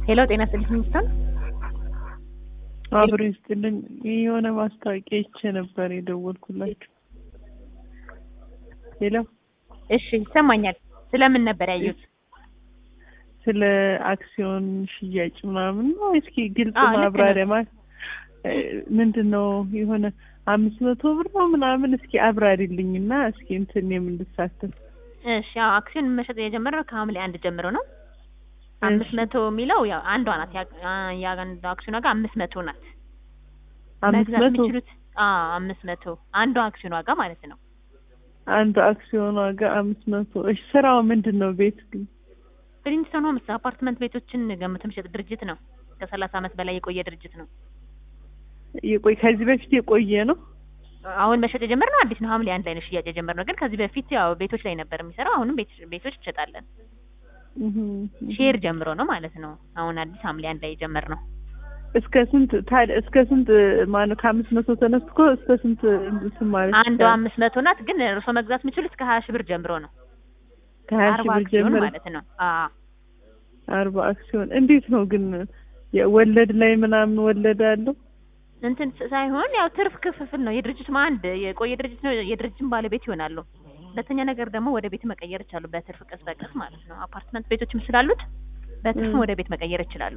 ሄሎ ጤና ይስጥልኝ ሚስተር አብሮ ይስጥልኝ። የሆነ ማስታወቂያ ይቼ ነበር የደወልኩላችሁ። ሄሎ እሺ ይሰማኛል። ስለምን ነበር ያዩት? ስለ አክሲዮን ሽያጭ ምናምን ነው። እስኪ ግልጽ አዎ፣ ልክ ነው። ማብራሪያ ማለት ምንድን ነው? የሆነ አምስት መቶ ብር ነው ምናምን እስኪ አብራሪልኝ እና እስኪ እንትን የምንሳተፍ እሺ ያው አክሲዮን መሸጥ የጀመረው ከሐምሌ አንድ ጀምሮ ነው። አምስት መቶ የሚለው ያው አንዷ ናት። ያ- የአንዷ አክሲዮን ዋጋ አምስት መቶ ናት። አምስት መግዛት መቶ የሚችሉት አዎ አምስት መቶ አንዷ አክሲዮን ዋጋ ማለት ነው። አንዱ አክሲዮን ዋጋ አምስት መቶ እሺ ስራው ምንድን ነው? ቤት ግን ፕሪንስተን ሆምስ አፓርትመንት ቤቶችን ገምቶ የሚሸጥ ድርጅት ነው። ከሰላሳ ዓመት በላይ የቆየ ድርጅት ነው። የቆይ ከዚህ በፊት የቆየ ነው። አሁን መሸጥ የጀመርነው አዲስ ነው። ሐምሌ አንድ ላይ ነው ሽያጭ የጀመርነው። ግን ከዚህ በፊት ያው ቤቶች ላይ ነበር የሚሰራው። አሁንም ቤት ቤቶች እንሸጣለን። እህ፣ ሼር ጀምሮ ነው ማለት ነው። አሁን አዲስ ሐምሌ አንድ ላይ የጀመርነው እስከ ስንት ታዲያ እስከ ስንት ማነው ከአምስት መቶ ተነስቶ እስከ ስንት እንትን ማለት አንዷ ይቻላል? አምስት መቶ ናት። ግን እርሶ መግዛት የሚችሉት ከሀያ ሺህ ብር ጀምሮ ነው። ከሀያ ሺህ አርባ ብር አክሲዮን ጀምሮ ማለት ነው። አዎ አርባ አክሲዮን እንዴት ነው ግን የወለድ ላይ ምናምን ወለድ አለው? እንትን ሳይሆን ያው ትርፍ ክፍፍል ነው። የድርጅቱም አንድ የቆየ ድርጅት ነው። የድርጅቱም ባለቤት ይሆናሉ። ሁለተኛ ነገር ደግሞ ወደ ቤት መቀየር ይቻሉ። በትርፍ ቀስ በቀስ ማለት ነው። አፓርትመንት ቤቶችም ስላሉት በትርፍ እ። ወደ ቤት መቀየር ይችላሉ።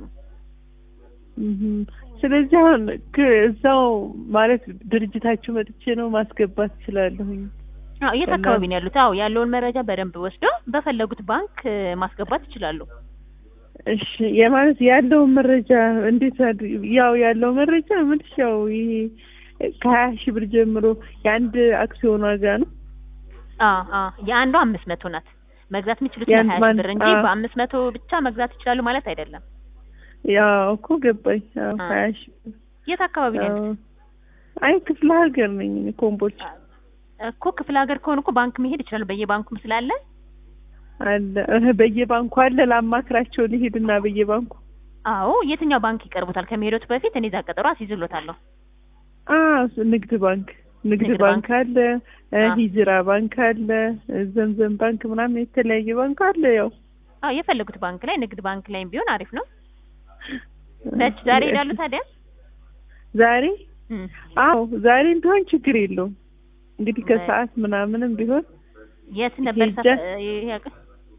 እህ፣ ስለዚህ አሁን ክ- እዛው ማለት ድርጅታችሁ መጥቼ ነው ማስገባት እችላለሁኝ? አዎ የት እና- አካባቢ ነው ያሉት? አዎ ያለውን መረጃ በደንብ ወስደው በፈለጉት ባንክ እ፣ ማስገባት ይችላሉ። እሺ የማለት ያለውን መረጃ እንዴት አድ- ያው ያለው መረጃ ምንሽ ያው ይሄ ከሀያ ሺህ ብር ጀምሮ የአንድ አክሲዮን ዋጋ ነው። አዎ አዎ የአንዷ አምስት መቶ ናት። መግዛት የሚችሉት የአንድ ለሀያ ሺህ ማን- ብር እንጂ አዎ። በአምስት መቶ ብቻ መግዛት ይችላሉ ማለት አይደለም። ያው እኮ ገባኝ። ያው አ። ሀያ ሺህ ብር የት አካባቢ ነው ያሉት? አዎ። አይ ክፍለ ሀገር ነኝ እኔ ኮምቦልቻ እኮ ክፍለ ሀገር ከሆኑ እኮ ባንክ መሄድ ይችላሉ። በየባንኩም ስላለ አለ እህ፣ በየባንኩ አለ። ላማክራቸው ልሄድና በየባንኩ አዎ የትኛው ባንክ ይቀርቡታል? ከመሄዶት በፊት እኔ እዛ ቀጠሮ አስይዝሎታለሁ። አ ንግድ ባንክ ንግድ ንግድ ባንክ አለ፣ እ፣ አ። ሂጅራ ባንክ አለ፣ እ፣ ዘምዘም ባንክ ምናምን የተለያየ ባንክ አለ። ያው አዎ የፈለጉት ባንክ ላይ ንግድ ባንክ ላይም ቢሆን አሪፍ ነው። መች ዛሬ ይሄዳሉ ታዲያ? ዛሬ እም፣ አዎ ዛሬም ቢሆን ችግር የለውም። እንግዲህ በ- ከሰዓት ምናምንም ቢሆን የት ነበር ሄጄ- ሰፈ- ይሄ ያውቅ-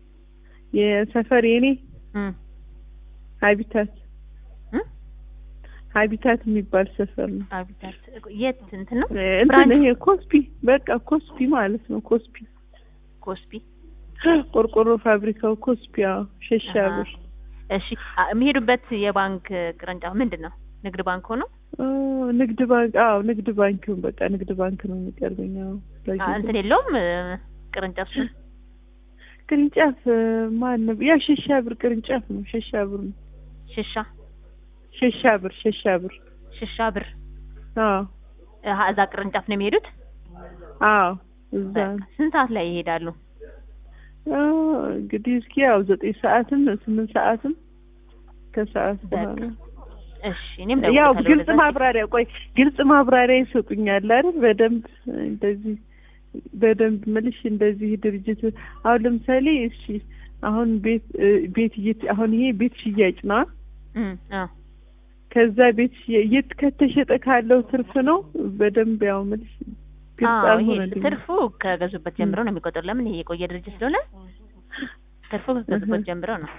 የሰፈር የኔ እም፣ ሀቢታት እም? ሀቢታት የሚባል ሰፈር ነው። አቢታት የት እንትን ነው? እ፣ እንትን ብራንች? ይሄ ኮስፒ በቃ ኮስፒ ማለት ነው። ኮስፒ ኮስፒ። ቆርቆሮ ፋብሪካው ኮስፒ። አዎ ሸሻ አሃ። ብር እሺ አ- የሚሄዱበት የባንክ ቅርንጫፍ ምንድን ነው? ንግድ ባንክ ሆኖ እ፣ ንግድ ባንክ አዎ ንግድ ባንክ በቃ ንግድ ባንክ ነው የሚቀርበኝ። አዎ አ፣ ለጊዜው። እንትን የለውም እ፣ ቅርንጫፍ ስም ቅርንጫፍ እ፣ ማን ነው? ያ ሸሻ ብር ቅርንጫፍ ነው። ሸሻ ብር ነው። ሽሻ ሸሻ ብር ሸሻ ብር ሽሻ ብር አዎ አሀ፣ እዛ ቅርንጫፍ ነው የሚሄዱት። አዎ እዛ በቃ ስንት ሰዓት ላይ ይሄዳሉ? አ፣ እንግዲህ እስኪ ያው ዘጠኝ ሰዓትም ስምንት ሰዓትም ከሰዓት በቃ በኋላ እሺ እኔም ያው ደውላለሁ ግልጽ ወደዛ። ማብራሪያ ቆይ ግልጽ ማብራሪያ ይሰጡኛል አይደል? በደንብ እንደዚህ በደንብ ምልሽ እንደዚህ ድርጅት አሁን ለምሳሌ እሺ አሁን ቤት እ፣ ቤት እየት አሁን ይሄ ቤት ሽያጭ ነው። እም፣ አዎ ከዛ ቤት ሽያጭ የት ከተሸጠ ካለው ትርፍ ነው። በደንብ ያው ምልሽ ግልጽ አዎ ይሄ አልሆነልኝም። ትርፉ ከገዙበት ጀምሮ ነው የሚቆጠሩ። ለምን ይሄ የቆየ ድርጅት ስለሆነ ትርፉ ከገዙበት እህ። ጀምሮ ነው።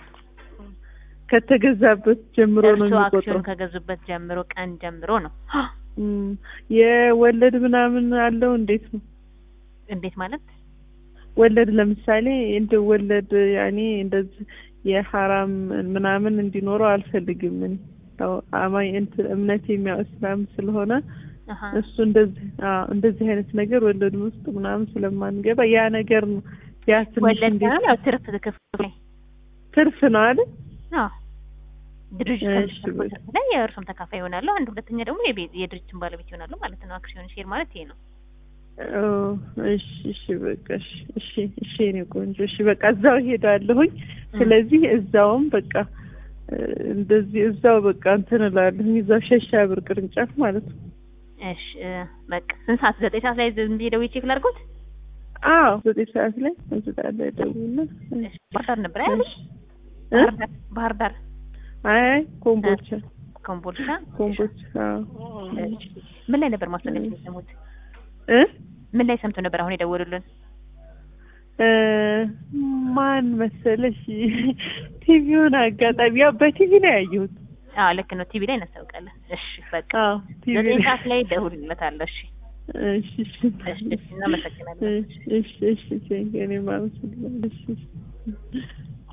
ከተገዛበት ጀምሮ ነው እርሱ የሚቆጥረው። አክሲዮን ከገዙበት ጀምሮ ቀን ጀምሮ ነው። እም፣ የወለድ ምናምን አለው እንዴት ነው? እንዴት ማለት? ወለድ ለምሳሌ እንደ ወለድ ያኔ እንደዚህ የሐራም ምናምን እንዲኖረው አልፈልግም። እኔ ያው አማኝ እንትን እምነት የሚያው እስላም ስለሆነ አሀ እሱ እንደዚህ አዎ እንደዚህ አይነት ነገር ወለድ ውስጥ ምናምን ስለማንገባ ያ ነገር ነው ያ ትንሽ ወለድ እንዴት ሳይሆን ያው ትርፍ ክፍል ትርፍ ነው አይደል? አዎ ድርጅት እሺ፣ ከሚያተርፈው በቃ። ትርፍ ላይ የእርሱም ተካፋይ ይሆናሉ። አንድ ሁለተኛ ደግሞ የቤት የድርጅትን ባለቤት ይሆናሉ ማለት ነው። አክሲዮን ሼር ማለት ይሄ ነው። ኦ እሺ እሺ በቃ እሺ እሺ እሺ የእኔ ቆንጆ እሺ በቃ እዛው እሄዳለሁኝ። ስለዚህ እዛውም በቃ እ፣ እንደዚህ እዛው በቃ እንትን እላለሁኝ እዛው ሸሻ ብር ቅርንጫፍ ማለት ነው። እሺ እ፣ በቃ ስንት ሰዓት? ዘጠኝ ሰዓት ላይ ዝም ብዬ ደውዬ ቼክ ላድርጎት። አዎ ዘጠኝ ሰዓት ላይ እንስጣ ላይ ደውልና እሺ ባህር ዳር ነበር አይደል? እሺ እ? ባህር ዳር ባህር ዳር አይ ኮምቦልቻ ኮምቦልቻ። ኮምቦልቻ አዎ። እሺ። ምን ላይ ነበር ማስታወቂያ የሰሙት? እ ምን ላይ ሰምተው ነበር አሁን የደወሉልን? እ ማን መሰለሽ ቲቪውን አጋጣሚ ያው በቲቪ ነው ያየሁት። አዎ ልክ ነው። ቲቪ ላይ እናስታውቃለን። እሺ በቃ አዎ ቲቪ ዘጠኝ ላይ ሰዓት ላይ ደውልለታለሁ። እሺ እሺ እሺ እሺ እናመሰግናለን። እሺ እሺ እሺ እኔም አመሰግናለሁ። እሺ እሺ